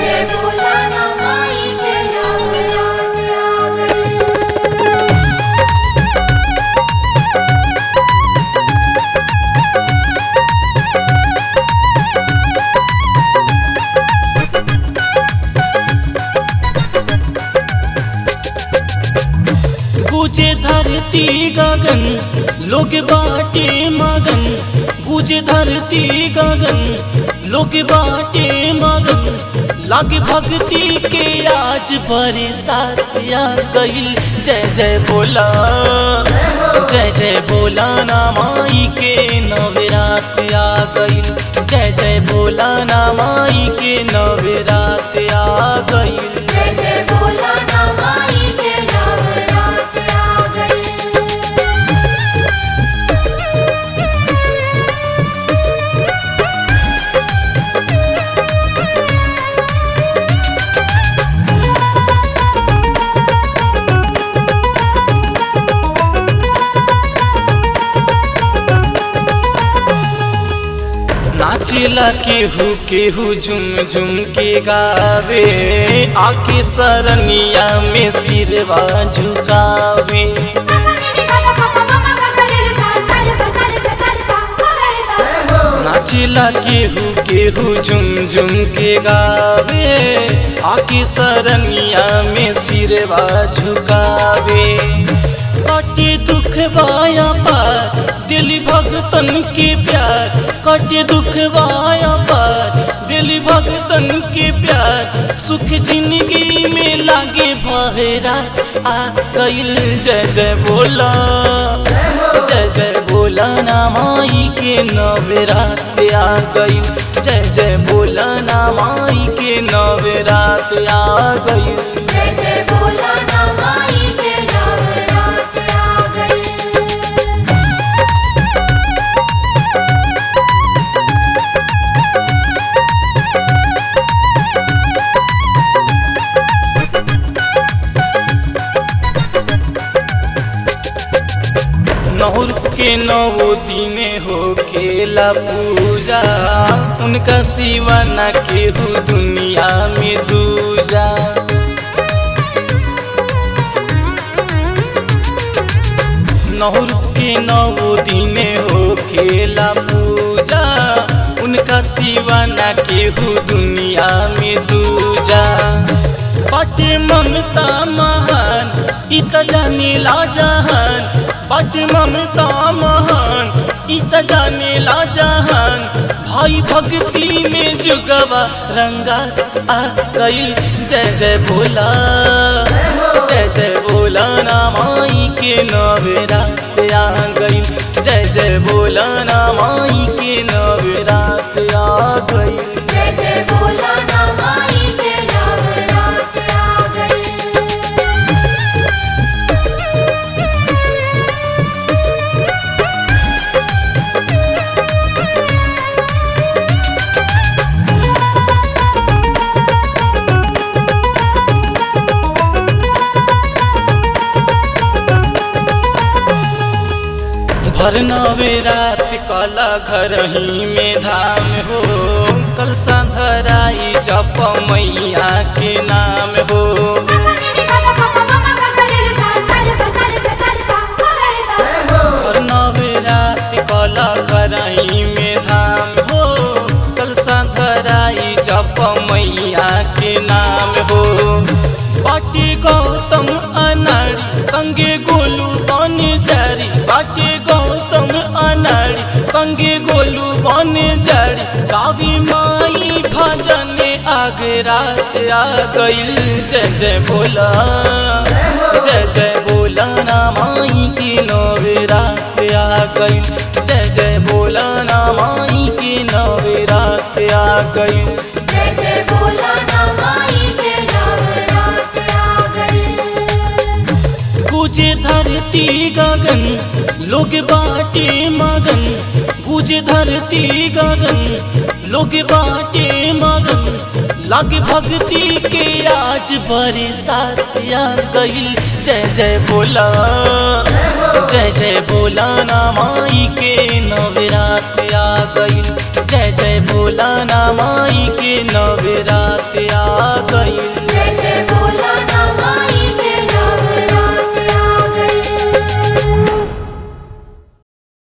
जय बोला ना माई के नवरात आ गए गुजे धरती गगन लोग बाटे मगन गुजे धरती गगन लोग बाटे मगन लग भक्ति के आज बरसात आ गईल जय जय बोला जय जय बोला ना माई के नवरात आ गईल जय जय बोला ना माई के नवरात आ गईल जय जय बोला ना माई के नवरात आ गए नाचेला केहू केहू झुम झुम के गावे आके सरनिया में सिरवा झुकावे नाचेला केहू केहू झुम झुम के गावे आके सरनिया में सिरवा झुकावे कटे दुख बाया पार दिल भगतन के प्यार कटे दुख बाया पार दिल भगतन के प्यार सुख जिंदगी में लागे बहरा आ गईल जय जय बोला जय जय बोला ना माई के नवरात आ गईल जय जय बोला ना माई के नवरात आ गईल जय जय बोला ना माई के नवरात आ गए नहुर के नवो दिन हो केला पूजा उनका सिवा न केहू दुनिया में दूजा नहुर के नवो दिन हो केला पूजा उनका सिवा न केहू दुनिया में दूजा बाटे ममता महान इ त जानेला जहान बाटे ममता महान इ त जानेला जहान भाई भक्ति में जुगवा रंगा आ गई जय जय भोला जय जय भोला ना माई के नवरात आ गई जय जय भोला ना माई के नवरात आ गई जय जय बोला ना माई के नवरात आ गए भर नवे रात कला घर ही में धाम हो कल धराई जप मैया के नाम हो भर नवे रात कला घर ही में धाम हो कल धराई जप मैया के नाम हो बाटी गौतम अनाड़ी संगे गोलू बन जारी बाटी गौतम अनाड़ी संगे गोलू बन जारी कावी माई भजन आगरा आ गईल जय जय भोला जय जय भोला ना माई की नवरात आ गईल जय जय भोला ना माई की नवरात आ गईल जय जय बोला ना माई के नवरात आ गए गुजे धरती गगन लोग बाटे मगन गुजे धरती गगन लोग बाटे मगन लग भक्ति के आज बरसात आ गईल जय जय भोला जय जय भोला ना माई के नवरात आ गईल जय जय भोला